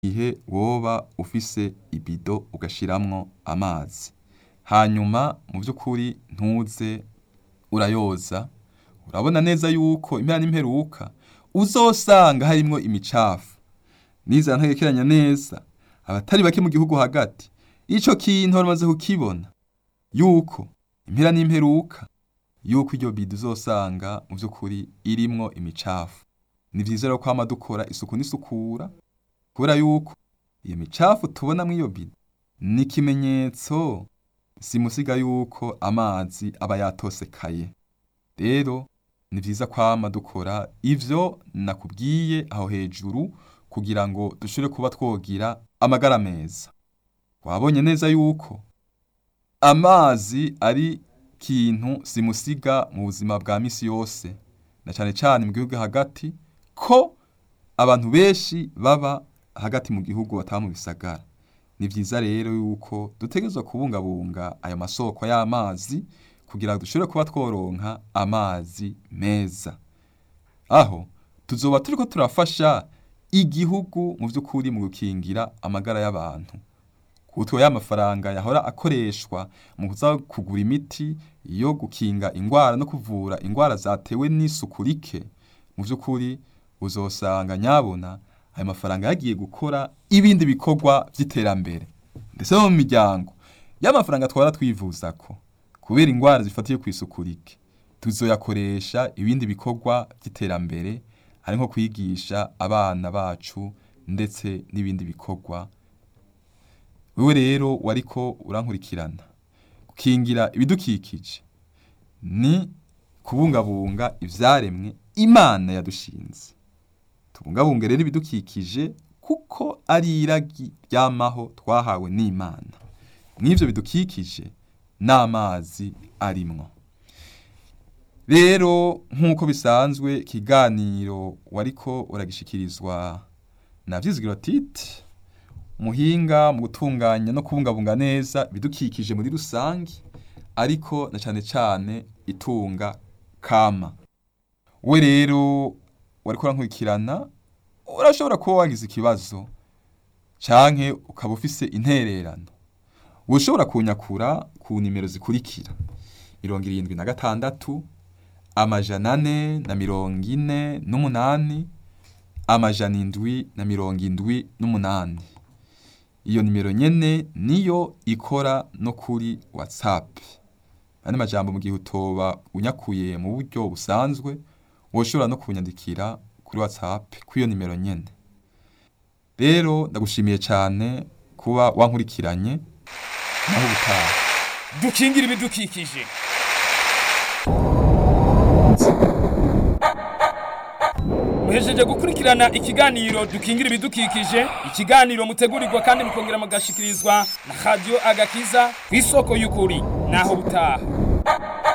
gihe woba ufise ibido ugashiramwo amazi hanyuma mu vy'ukuri ntuze urayoza urabona neza yuko impera n'imperuka uzosanga harimwo imicafu niza ntegekeranya neza abatari bake mu gihugu hagati ico kintu bamaze kukibona yuko impera n'imperuka yuko iryo bido uzosanga mu vy'ukuri irimwo imicafu ni vyiza rero kwama dukora isuku n'isukura kubera yuko iyo micafu tubona mw'iyo bido ni ikimenyetso simusiga yuko amazi aba yatosekaye rero ni vyiza kwama dukora ivyo nakubwiye aho hejuru kugira ngo dushobore kuba twogira amagara meza wabonye neza yuko amazi ari kintu simusiga mu buzima bwa misi yose na cane cane mu gihugu hagati ko abantu benshi baba hagati mu gihugu bataba mu bisagara ni vyiza rero yuko dutegerezwa kubungabunga ayo masoko y'amazi kugira ngo dushobore kuba tworonka amazi meza aho tuzoba turiko turafasha igihugu mu vy'ukuri mu gukingira amagara y'abantu kutwo y'amafaranga yahora akoreshwa mu kuza kugura imiti yo gukinga ingwara no kuvura ingwara zatewe n'isuku rike mu vy'ukuri uzosanga nyabona ayo mafaranga yagiye gukora ibindi bikorwa vy'iterambere ndetse no mu miryango y'amafaranga twara twivuzako kubera ingwara zifatiye kw'isuku rike tuzoyakoresha ibindi bikorwa vy'iterambere ari nko kwigisha abana bacu ndetse n'ibindi bikorwa wewe rero wariko urankurikirana gukingira ibidukikije ni kubungabunga ivyaremwe imana yadushinze tubungabunge rero ibidukikije kuko ari iragi ryamaho twahawe n'imana mw'ivyo bidukikije n'amazi arimwo rero nk'uko bisanzwe ikiganiro wariko uragishikirizwa na vyizigiro titi muhinga mu gutunganya no kubungabunga neza ibidukikije muri rusangi ariko na cane cane itunga kama we rero wariko urankurikirana urashobora kuba wagize ikibazo canke ukaba ufise intererano ushobora kunyakura ku nimero zikurikira mirongo irindwi na gatandatu amajana ane na mirongo ine n'umunani amajana indwi na mirongo indwi n'umunani iyo nimero nyene niyo ikora no kuri whatsapp ane majambo mu gihe utoba unyakuye mu buryo busanzwe woshobora no kunyandikira kuri whatsapp kw'iyo nimero nyene rero ndagushimiye cane kuba wankurikiranye naho ubutaha dukingira ibidukikije muhejeje gukurikirana ikiganiro dukingira ibidukikije ikiganiro mutegurirwa kandi mukongera mugashikirizwa na radio agakiza ku isoko y'ukuri naho butaha